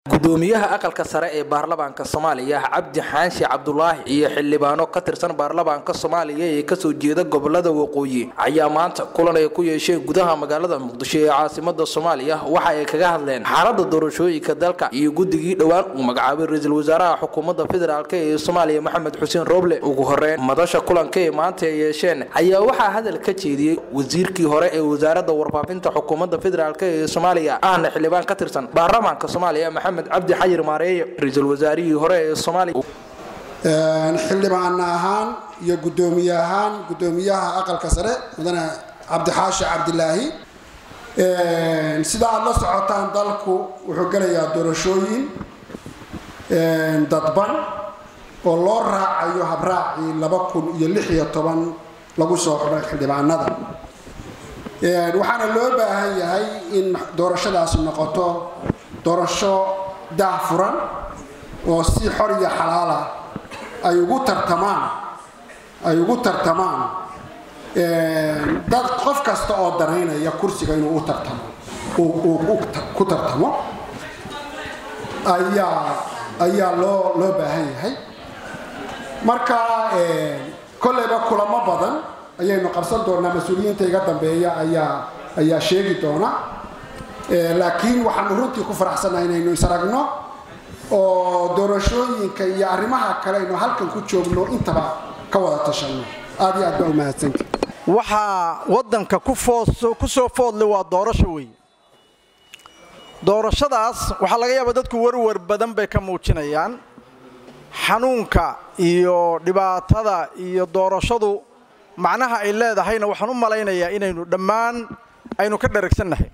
gudoomiyaha aqalka sare ee baarlamaanka soomaaliya cabdi xaanshi cabdulaahi iyo xildhibaano ka tirsan baarlamaanka soomaaliya ee kasoo jeeda gobolada waqooyi ayaa maanta kulan ay ku yeesheen gudaha magaalada muqdisho ee caasimada soomaaliya waxa ay kaga hadleen xaalada doorashooyinka dalka iyo guddigii dhowaan uu magacaabay ra-iisul wasaaraha xukuumadda federaalk ee soomaaliya maxamed xuseen roble ugu horeyn madasha kulanka ee maanta ay yeesheen ayaa waxaa hadal ka jeediyey wasiirkii hore ee wasaaradda warfaafinta xukuumadda federaalk ee soomaaliya ahna xildhibaan ka tirsan baarlamaanka soomaaliya maxamed cabdi xayir maareeye ra-iisul wasaarihii hore ee soomaaliya xildhibaan ahaan iyo gudoomiye ahaan gudoomiyaha aqalka sare mudane cabdixaashi cabdilaahi sida aada la socotaan dalku wuxuu gelayaa doorashooyin dadban oo loo raacayo habraacii laba kun iyo lix iyo toban lagu soo xidhay xildhibaanada waxaana loo baahan yahay in doorashadaasi noqoto doorasho daah furan oo si xor iyo xalaala ay ugu tartamaan ay ugu tartamaan dad qof kasta oo danaynaya kursiga inuu u tartamo uu ku tartamo ayaa ayaa loo loo baahan yahay marka kolleyba kulamo badan ayaynu qabsan doonaa mas-uuliyiinta iga dambeeya ayaa ayaa sheegi doona laakiin waxaanu runtii ku faraxsannahay inaynu isaragno oo doorashooyinka iyo arrimaha kale aynu halkan ku joogno intaba ka wada tashanno aad iyo aad baa umahadsanti waxaa waddanka ku soo foodle waa doorasho wey doorashadaas waxaa laga yaabaa dadku warwar badan bay ka muujinayaan xanuunka iyo dhibaatada iyo doorashadu macnaha ay leedahayna waxaan u malaynayaa inaynu dhammaan aynu ka dharagsannahay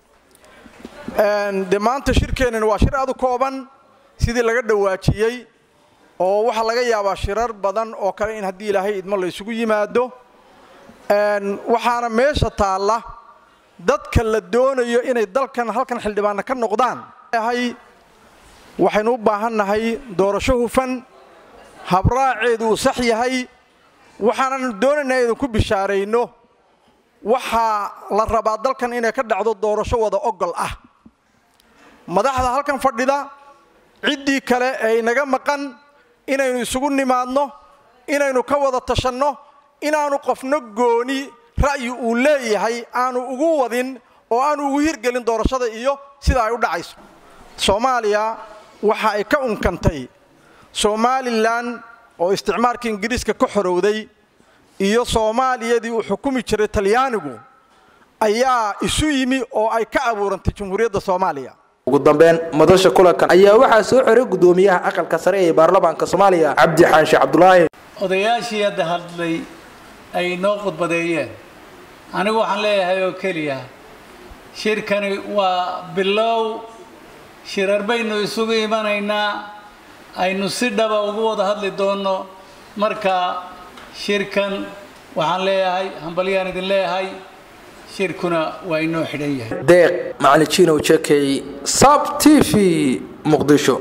de maanta shirkeennana waa shir aad u kooban sidii laga dhawaajiyey oo waxaa laga yaabaa shirar badan oo kale in haddii ilaahay idmo la ysugu yimaado waxaana meesha taalla dadka la doonayo inay dalkan halkan xildhibaanna ka noqdaan waxaynu u baahannahay doorasho hufan habraaceedu uu sax yahay waxaananu doonaynaa idinku bishaarayno waxaa la rabaa dalkan inay ka dhacdo doorasho wada ogol ah madaxda halkan fadhida ciddii kale ee inaga maqan inaynu isugu nimaadno inaynu ka wada tashanno inaanu qofno gooni ra'yi uu leeyahay aanu ugu wadin oo aanu ugu hirgelin doorashada iyo sida ay u dhacayso soomaaliya waxa ay ka unkantay somalilan oo isticmaalka ingiriiska ka xorowday iyo soomaaliyadii uu xukumi jiray talyaanigu ayaa isu yimi oo ay ka abuurantay jamhuuriyadda soomaaliya ugu dambeyn madasha kulankan ayaa waxaa soo xoray gudoomiyaha aqalka sare ee baarlamaanka soomaaliya cabdi xaanshe cabdulaahi odayaashii hadda hadlay ay noo khudbadeeyeen anigu waxaan leeyahay oo keliya shirkani waa bilow shirar baynu isugu imanaynaa aynu si dhaba ugu wada hadli doonno marka shirkan waxaan leeyahay hambalyaan idin leeyahay shirkuna waa inoo xidhan yahay deeq macalin jekey sab t v muqdisho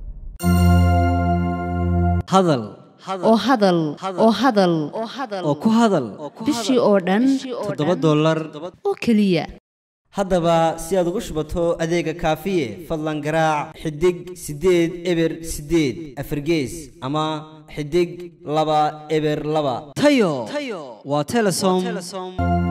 hadal oo hadal oo hadal oo ku hadal bishii oo dhan toddoba dollar oo keliya haddaba si aad ugu shubato adeega kaafiye fadlan garaac xidig siddeed eber siddeed afargees ama xidig laba eber laba tayo waa telesom